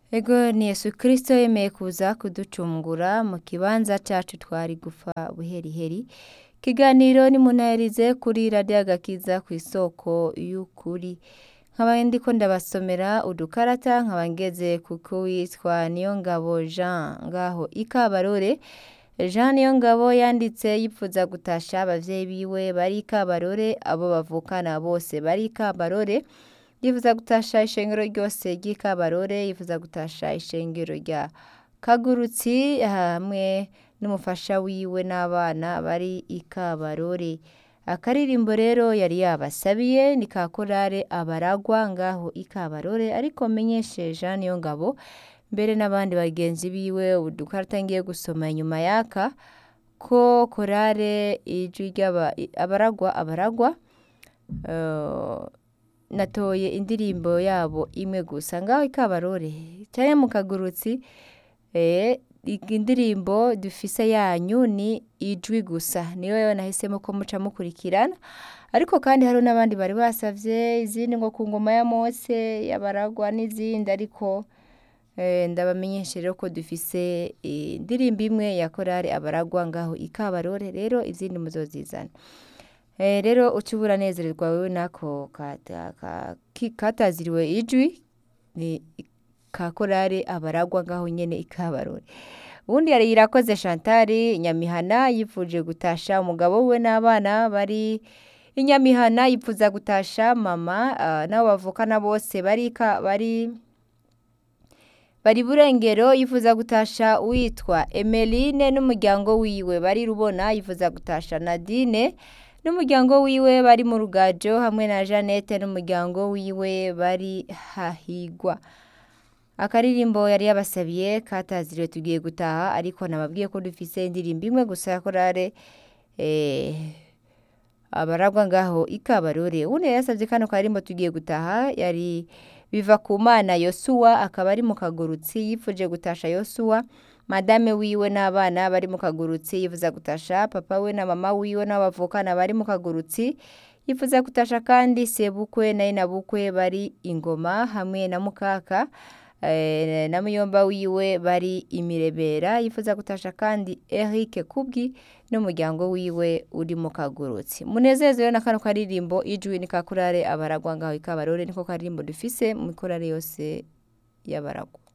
Ego ni Yesu Kristo yemeye kuza kuducungura mu kibanza cacu twari gupfa buheriheri ikiganiro nimunaherize kuri radiyo agakiza kw'isoko y'ukuri nkaba ndiko ndabasomera udukarata nkaba ngeze kuko witwa Niyongabo Jean ngaho ikabarore Jean Niyongabo yanditse yipfuza gutasha abavyeyi biwe bari ikabarore abo bavukana bose bari ikabarore yifuza gutasha ishengero ryose ry'ikabarore yifuza gutasha ishengero rya kagurutsi hamwe n'umufasha wiwe n'abana bari ikabarore akaririmbo rero yari yabasabiye ni ka korale abaragwa ngaho ikabarore ariko menyeshe Jean Niyongabo mbere n'abandi bagenzi biwe udukarata ngiye gusoma inyuma yaka ko korale ijwi ry'aba abaragwa abaragwa eh, natoye indirimbo yabo imwe gusa ngaho ikabarore canke mu kagurutsi eh, indirimbo dufise yanyu ni ijwi gusa niyo yo nahisemo ko muca mukurikirana ariko kandi hariho n'abandi bari basavye izindi ngo ku ngoma ya Mose yabaragwa n'izindi ariko eh, ndabamenyeshe rero ko dufise eh, indirimbo imwe ya korale abaragwa ngaho ikabarore rero izindi muzozizana Eh, rero uca uba uranezererwa wewe nako kata- ka- ki- kataziriwe ijwi ni ka korale abaragwa ngaho nyene ikabarore ubundi yari irakoze Chantal Nyamihana yifuje gutasha umugabo we n'abana bari inyamihana yipfuza gutasha mama uh, nabo bavukana bose barika bari bari burengero yifuza gutasha uwitwa Emeline n'umuryango wiwe bari rubona yifuza gutasha Nadine n'umuryango wiwe bari mu rugajo hamwe na Jeannette n'umuryango wiwe bari hahigwa akaririmbo yari yabasabiye kataziriwe tugiye gutaha ariko nababwiye ko dufise indirimbo imwe gusa ya korale eh, abaragwa ngaho ikabarore ubundi yari yasavye kano karirimbo tugiye gutaha yari biva ku mana yosuwa akaba ari mu kagurutsi yifuje gutasha yosuwa madame wiwe n'abana bari mu kagurutsi yifuza gutasha papa we na mama wiwe n'abavukana bari mu kagurutsi yifuza gutasha kandi sebukwe na inabukwe bari ingoma hamwe na mukaka eh, na muyomba wiwe bari imirebera yifuza gutasha kandi Eric Kubwi n'umuryango wiwe uri mu kagurutsi munezerewe na kano karirimbo ijwi ni kakurare abaragwa ngaho ikabarore niko karirimbo dufise mu korale yose y'abaragwa